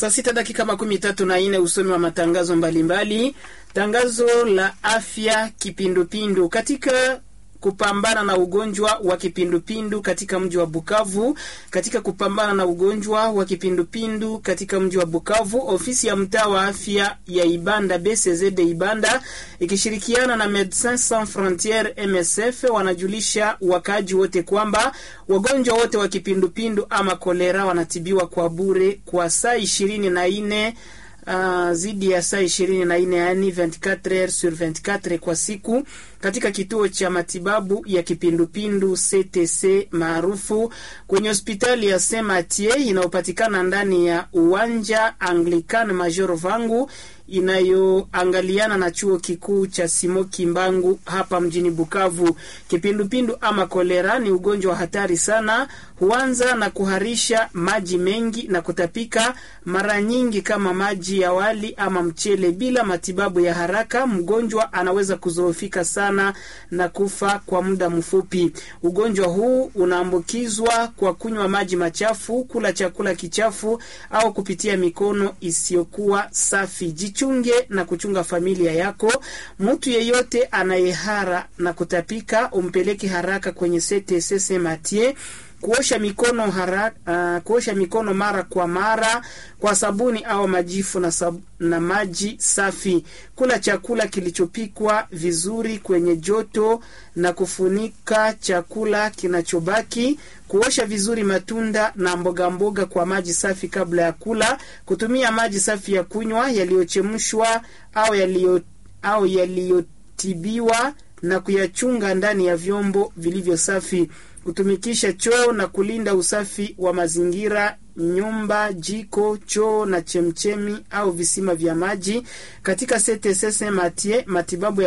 Saa sita dakika makumi tatu na nne usomi wa matangazo mbalimbali mbali. Tangazo la afya kipindupindu katika kupambana na ugonjwa wa kipindupindu katika mji wa Bukavu. Katika kupambana na ugonjwa wa kipindupindu katika mji wa Bukavu, ofisi ya mtaa wa afya ya Ibanda BCZ Ibanda ikishirikiana na Medecins Sans Frontieres MSF wanajulisha wakaaji wote kwamba wagonjwa wote wa kipindupindu ama kolera wanatibiwa kwa bure kwa saa ishirini na nne Uh, zidi ya saa ishirini na nne yaani 24 heures sur 24 kwa siku katika kituo cha matibabu ya kipindupindu CTC maarufu kwenye hospitali ya Saint Mathieu inayopatikana ndani ya uwanja Anglican Major Vangu inayoangaliana na chuo kikuu cha Simo Kimbangu hapa mjini Bukavu. Kipindupindu ama kolera ni ugonjwa wa hatari sana, huanza na kuharisha maji mengi na kutapika, mara nyingi kama maji ya wali ama mchele. Bila matibabu ya haraka, mgonjwa anaweza kuzoofika sana na kufa kwa muda mfupi. Ugonjwa huu unaambukizwa kwa kunywa maji machafu, kula chakula kichafu au kupitia mikono isiyokuwa safi. Jichunge na kuchunga familia yako. Mtu yeyote anayehara na kutapika umpeleke haraka kwenye CTC Mathieu kuosha mikono haraka, uh, kuosha mikono mara kwa mara kwa sabuni au majifu na, sab na maji safi. Kula chakula kilichopikwa vizuri kwenye joto na kufunika chakula kinachobaki. Kuosha vizuri matunda na mboga mboga kwa maji safi kabla ya kula. Kutumia maji safi ya kunywa yaliyochemshwa au yaliyo au yaliyotibiwa na kuyachunga ndani ya vyombo vilivyo safi kutumikisha choo na kulinda usafi wa mazingira, nyumba, jiko, choo na chemchemi au visima vya maji. Katika CTC Mathieu, matibabu ya